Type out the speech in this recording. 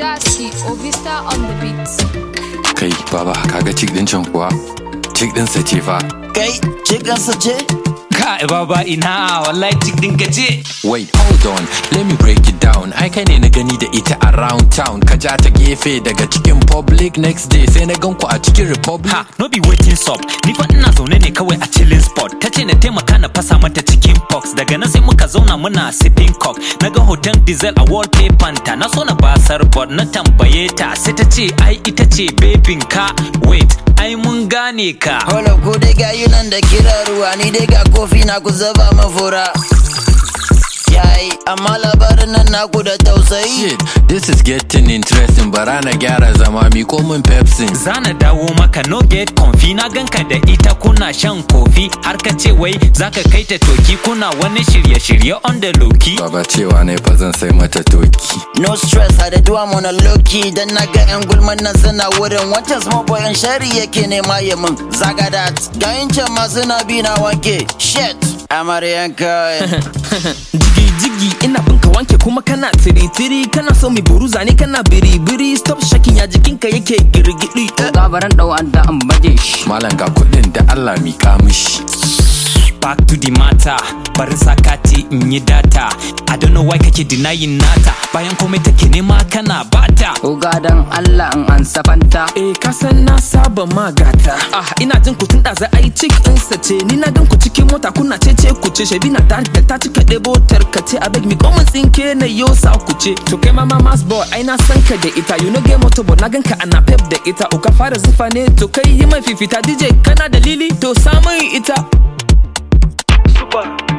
Dashi Ovista on the beat. Kai, baba, kaga cik din can kuwa? Cik din sa ce fa. Kai, cikinsa ce? Kai baba ina wallahi cik din ka ce. Wait, hold on, let me break it down. Ai kai ne na gani da ita around town. Ka ja ta gefe daga cikin public next day sai na gan ku a cikin republic. Ha, no be waiting stop. Ni fa ina zaune ne kawai a chilling spot. Ta ce na taimaka na fasa mata cikin box. Daga nan sai muka zauna muna sipping cock. Na ga hoton diesel a wallpaper ta. Na so na basar but na tambaye ta. Sai ta ce ai ita ce babin ka. Wait, ai mun gane ka. Hola ku dai gayu nan da kira ruwa ni dai ga kofi na ku zaba min fura. Yayi, amma labarin nan naku da tausayi. Shit, this is getting interesting. Bara na gyara zama mi min Pepsi. Zana dawo maka no get confi na ganka da ita kuna shan kofi har ka ce wai zaka kai ta toki kuna wani shirye-shirye on the loki. Baba cewa ne fa zan sai mata toki. No stress, I do I'm on a low key. Dan na ga 'yan gulman nan suna wurin wancan small boy in shari yake nema ya min. Zaga that, ga can ma suna bi na wanke. Shit, amaryan kai. jigi jigi ina binka wanke kuma kana tiri tiri kana so mi buruza ne kana biri biri stop shaking ya jikinka yake girgidi eh. gabaran ɗau an da an baje shi Malam ga kuɗin da Allah mika mishi. Back to the matter, barin sakati in yi data. I don't know why kake denying nata. Bayan komai take nema kana bata. Oga dan Allah in an safanta Eh kasan na saba magata Ah ina jin ku tun da za a yi cik ɗinsa ce Ni na gan ku cikin mota kuna cece ku ce Shabi na tare da ta cika ɗebo tarkace A beg mi komin tsinke na yo sa ku ce To kai ma mamas boy ai na san ka da ita You know game motor boy na gan ka ana pep da ita O ka fara zufa ne to kai yi mai fifita DJ kana dalili to samun ita Super